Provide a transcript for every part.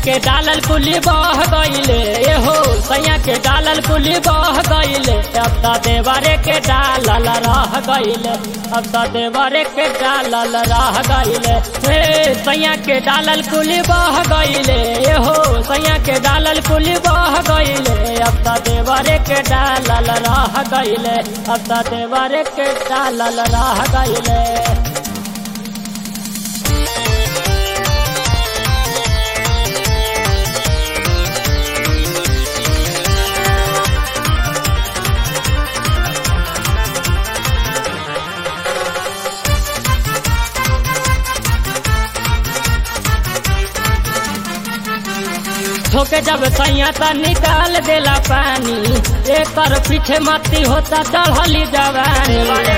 के डालल कुली बह गईले ए हो सैया के डालल कुली बह गईले अब त देवरे के डालल रह गईले अब त देवरे के डालल रह गईले हे सैया के डालल कुली बह गईले ए हो सैया के डालल कुली बह गईले अब त देवरे के डालल रह गईले अब त देवरे के डालल रह गईले ठोके जब सैया त निकाल देला पानी एकर पीछे मती होता चढ़ली जवानी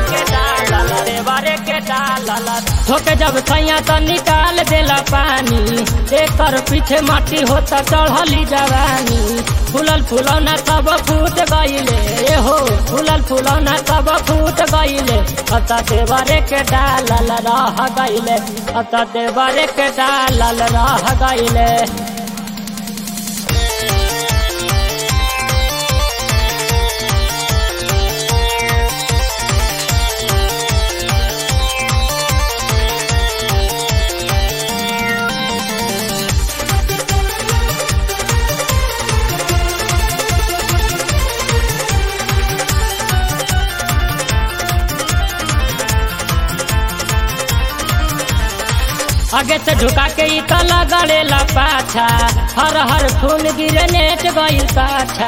ठोके जब सैया त निकाल देला पानी एकर पीछे माटी होता चढ़ली जवानी फूलल फुलौना सब फूट गईले ए हो फूलल फुलौना सब फूट गईले अत देवरे के डालल रह गईले अत देवरे के डालल रह गईले आगे से झुका के ई तला गड़ेला पाछा हर हर खून गिरे नेट गईल पाछा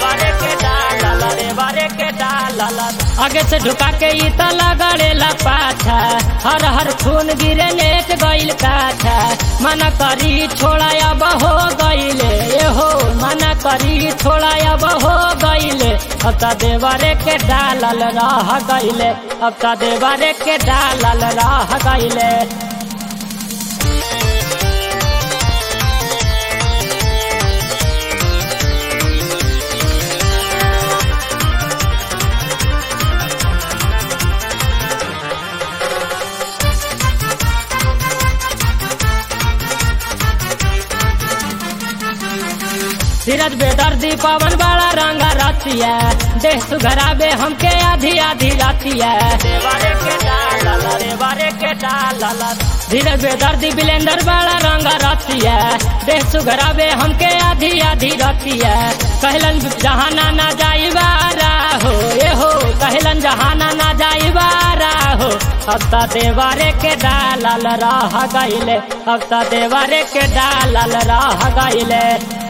आगे से झुका के ई तला गड़ेला पाछा हर हर खून गिरे नेट गईल पाछा मना करी छोड़ा अब हो गईले ए हो मना करी छोड़ा अब हो गईले अब त देवरे के डालल रह गईले अब त देवरे के डालल रह गईले धीरज बेदर्दी पवन बड़ा रंगा रतिया देह सुघराबे हमके आधी आधी रातिया धीरज बेदर्दी बिलेंदर बड़ा रंगा रतिया देह सुघराबे हमके आधी आधी रतिया कहलन जहाना ना जाई बारा हो ए हो कहलन जहाना ना जाई बारा हो अब त देवारे के डालल रह गईले अब त देवारे के डालल रह गईले